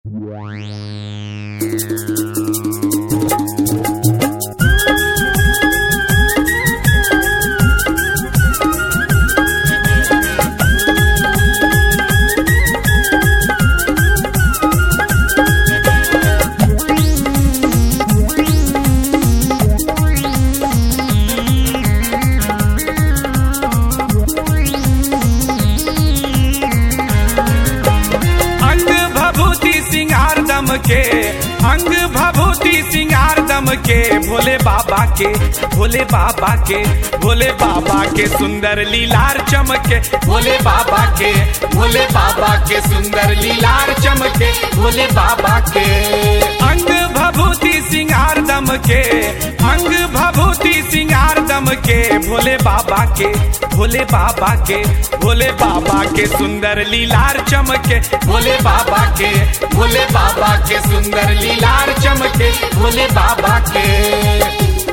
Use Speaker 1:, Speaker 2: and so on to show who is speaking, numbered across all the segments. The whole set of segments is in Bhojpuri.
Speaker 1: अंग भभूति सिंगार दम के अंग भभूति सिंगार दम के भोले बाबा के भोले बाबा के भोले बाबा के सुंदर लीलार चमके भोले बाबा के भोले बाबा के सुंदर लीलार चमके भोले बाबा के अंग भभूति सिंगार दम के अंग भभूति सिंगार दम के भोले बाबा के भोले बाबा के भोले बाबा के सुंदर लीलार चमके भोले बाबा के भोले बाबा के सुंदर लीलार चमके भोले बाबा के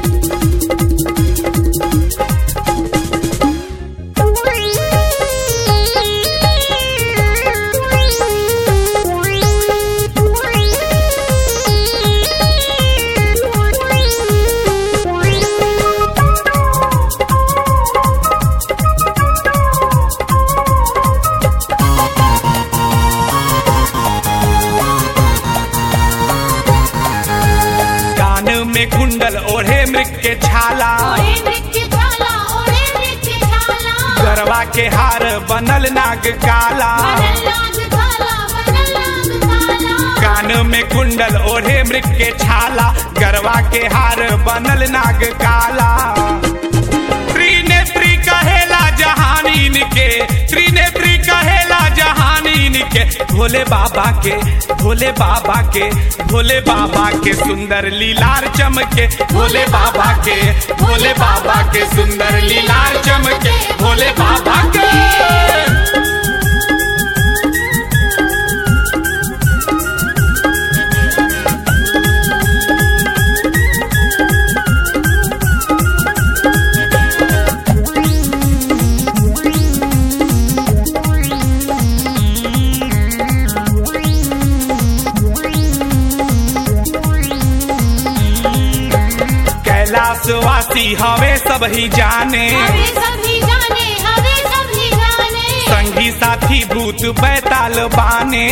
Speaker 1: कान में कुंडल ओढ़े मृग के छाला गरवा के हार बनल नाग काला कान में कुंडल ओढ़े मृग के छाला गरवा के हार बनल नाग काला त्रिनेत्री कहेला जहानीन के त्रिनेत्री कहेला जहानीन के भोले बाबा के भोले बाबा के भोले बाबा के सुंदर लीलार चमके भोले बाबा के भोले बाबा के सुंदर लीलार चमके भोले बाबा के कैलाशवासी हवे सब ही जाने संगी साथी भूत बैताल बाने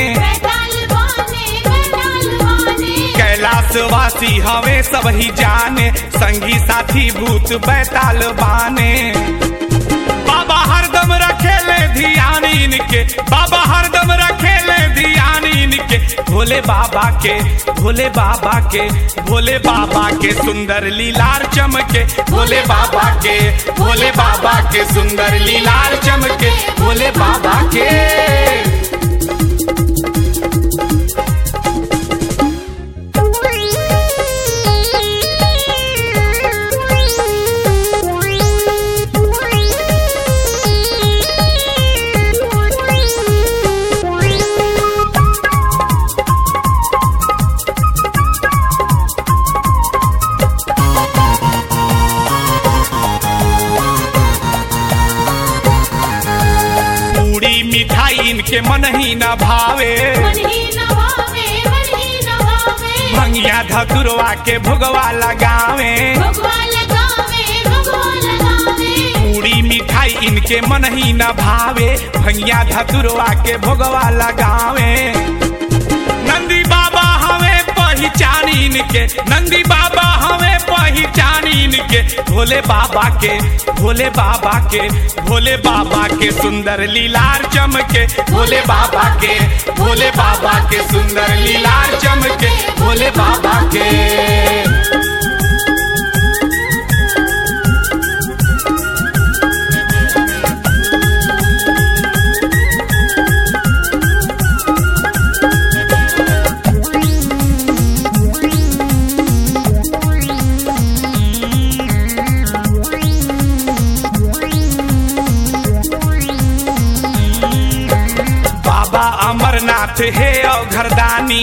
Speaker 1: कैलाशवासी हवे सब ही जाने संगी साथी भूत बैताल बाने बाबा हरदम रखेले ध्यान इनके बाबा हरदम रखेले ध्यान इनके भोले बाबा के भोले बाबा के भोले बाबा के सुंदर लीलार चमके भोले बाबा के भोले बाबा के सुंदर लीलार चमके भोले बाबा के पूरी मिठाई इनके मन ही न भावे भंगिया धतुरवा के भुगवा लगावे पूरी मिठाई इनके मन ही न भावे भंगिया धतुरवा के भोगवा लगावे नंदी बाबा हमें पहचान इनके नंदी बाबा हमें पहचान इनके भोले बाबा के भोले बाबा के भोले बाबा के सुंदर लीलार चमके भोले बाबा के भोले बाबा के सुंदर लीलार चमके भोले बाबा के बाबा अमरनाथ हे अघरदानी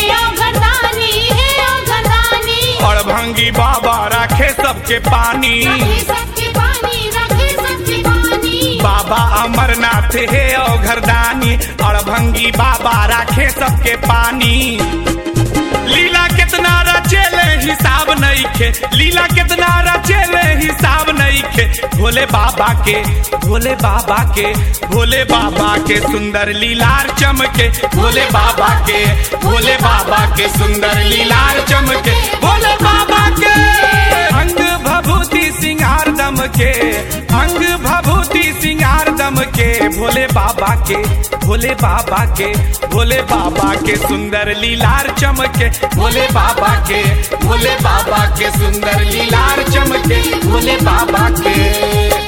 Speaker 1: और भंगी बाबा रखे सबके पानी
Speaker 2: सबके पानी रखे सबके पानी
Speaker 1: बाबा अमरनाथ हे औघरदानी अड़भंगी बाबा राखे सबके पानी लीला कितना रचेले हिसाब नहीं खे लीला कितना रचेले हिसाब नहीं खे भोले बाबा के भोले बाबा के भोले बाबा के सुंदर लीलार चमके भोले बाबा के भोले बाबा के सुंदर लीलार चमके भोले बाबा के अंग भभूति सिंगार दम के अंग भभूति सिंगार दम के भोले बाबा के भोले बाबा के भोले बाबा के सुंदर लीलार चमके भोले बाबा के भोले बाबा के सुंदर लीलार चमके भोले बाबा के